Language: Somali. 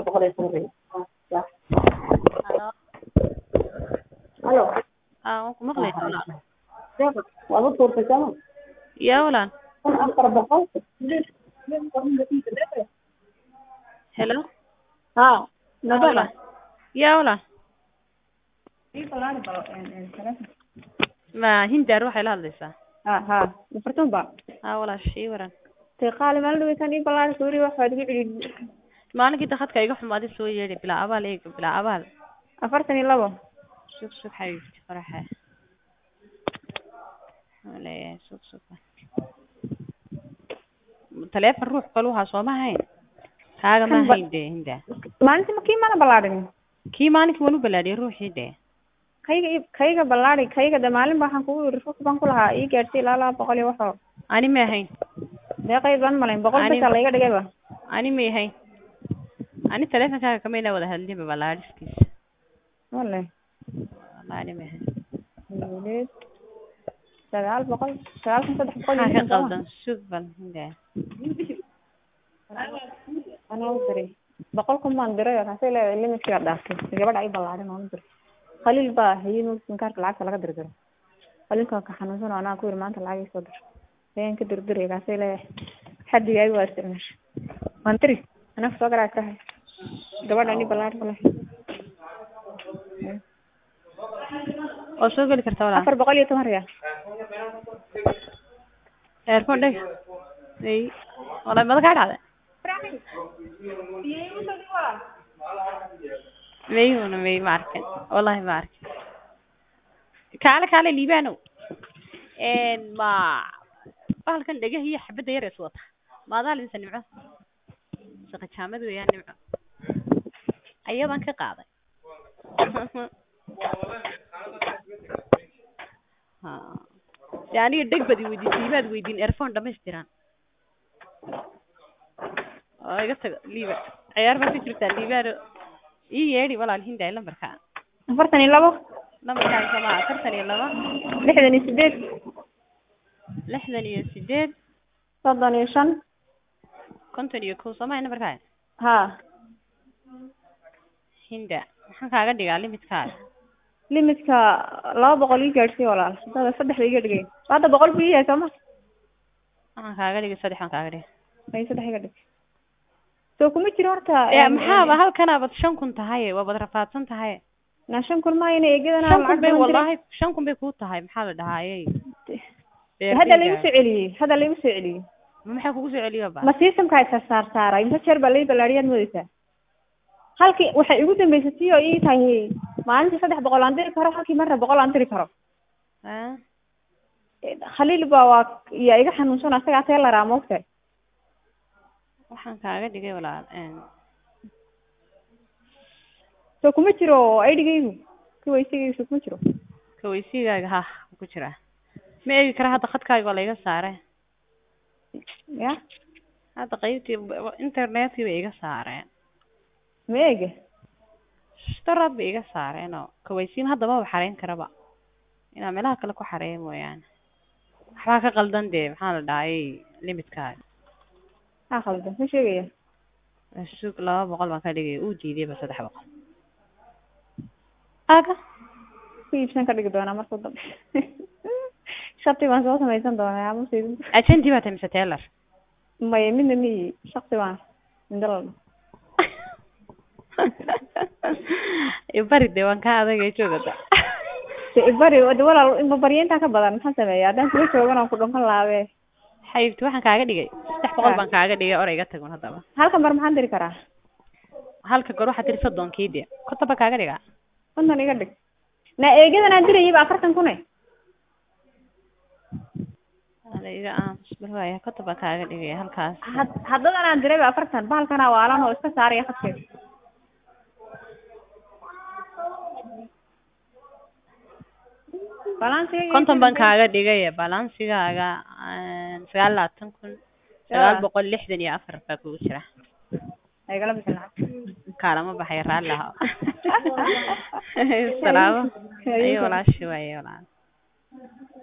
boqol iyo toban Halo. halo Aa, waan ku maqlaysaa walaal. waad u tuurtay sooma Yaa walaal. kun afar boqol Hello. ha Aa, walaal. Yaa walaal. Ma hindaar waxay la hadlaysaa? ha ha afartan ba Aa, walaal shii waran. te qaali maalin dhaweytaan ii ballaari sawiri waxaad igu celi Maalinkii dakhadka iga xumaaday soo yeedhi bilaa abaal eeg bilaa abaal. afartan iyo labo Sug sug xabiibti faraxa. Walaal sug sug. Taleefan ruux qaluha soo ma hayn. Kaaga ma Kan ba- hayn dee hinda. maalintii ma kii mana ballaarin Kii maalinkii waan u balaadhiyay ruuxii dee. kayga ii- kayga ballaari kayga de maalin ba waxaan kugu yiri rufka baan ku lahaa ii gaadhsay ilaa laba boqol iyo waxoo Ani ma hayn. deeqay baan malayn boqol Ani- besa layga dhigayba Ani ma hayn. Ani taleefankaaga kama ina wada hadlinba balaadhiskiisa. wale Wallahi ani ma hayn. Sideed, sagaal boqol sagaal kun saddex boqol iyo Maxaa ka lixdan soo ma? qaldan sug bal hinda. anaa u diray boqol kun baan diray oo kaasay leedahay limitkiga dhaaftay gabadha ii ballaarin oo u diray khaliil baa hayay sinkaarka lacagta laga dirdiro khaliilka ka xanuunsan oo anaa ku yiri maanta lacag ii soo dir ayaan ka dirdiray kaasay leedahay xaddiga ay waa isticmaashay waan diri anaa soo garaa kahay gabadha ii ballaarin kale oo soo geli karta walaal afar boqol iyo toban riyaal earphone dheg ay walaal mada kaa dhacday mayuna may ma arkin wallahi ma arkin kaale kaale liibaanow n ma bahalkan dhegah iyo xabadda yar is wata maadaa lidinsa nimco saqajaamad weeyaan nimco ayadaan ka qaaday ha de aniga dheg bad i weydiisay imaad weydiin earphone dhamaystiran oo iga tago liiba ciyaar baa ku jirtaa liibaano ii yeedhi walaal hindaay lambarka afartan iyo labo lambarkaan sama afartan iyo laba lixdan iyo sideed lixdan iyo sideed soddon iyo shan konton iyo kow soomaya nambarkaa ha hinda maxaan kaaga dhigaa limitkaada limitka laba boqol ii gaadhsiy walaal hadda saddexda iga dhigay hadda boqol buu ii yahay sooma waxaan kaaga dhigay saddex aan kaaga dhigay ay saddex iga dhig soo kuma jiro horta ya maxaaba halkanaabad shan kun tahay waabad rafaadsan tahay na shan kun maayna eegadana shan kun lacag bay badan wallahi shan kun bay kuu tahay maxaa la dhahaayey diray. hadda laigu soo celiyey hadda laigu soo celiyey ma maxaa kugu soo celiyo ba ma systemka isa saar saara inta jeer baa lai ballaariyaad moodeysaa halkii waxay igu dambeysatay oo ii tahay maalintii saddex boqol aan diri karo halkii marna boqol aan diri karo Ah, khaliil baa waa yaa iga xanuunsan asagaa see laraa moogtahay waxaan kaaga dhigay walaal n soo kuma jiro aidigaygu kiwaysigaygu soo kuma jiro kawaysigaaga ha ku jira ma eegi kara hadda khadkaaga waa laiga saare ya hadda qaybtii internetkii bay iga saareen ma eega staraad bay iga saareen oo kawaysiin hadda maba xareyn karaba inaa meelaha kale ku xareeya mooyaane waxbaa ka qaldan dee maxaa la dhahayay limitkaaga haa khaldan ma sheegaya sug laba boqol baan ka dhigay uu diidayba saddex boqol aga ku iibsan ka dhigi doonaa markuu dambe shati baan soo samaysan doonaa amase ajanti baa tahay mise teelar maya midna miyi shaksi baan indalal bari dee waan kaa adagay joogada bari de walaal babaryaintaa ka badan maxaan sameeya haddaan kula joogan oo ku dhunkan laabe xaybti waxaan kaaga dhigay saddex boqol baan kaaga dhigay or iga tagun haddaba halkan mar maxaan diri karaa halka goor waxaa tiri soddonkii de konton baan kaaga dhigaa kontan iga dhig na eegadan aan dirayay ba afartan kune ada iga aamus bal waaya konton baan kaaga dhigay halkaas had haddadan aan diray ba afartan bahalkana waalan oo iska saaraya khadkeeda balansiga konton baan kaaga dhigay balansigaaga sagaal labaatan kun sagaal boqol lixdan iyo afar baa kugu jira igala bixin lacag kaalama baxay raalli ahaa salaamo ayo walaashi waaye walaal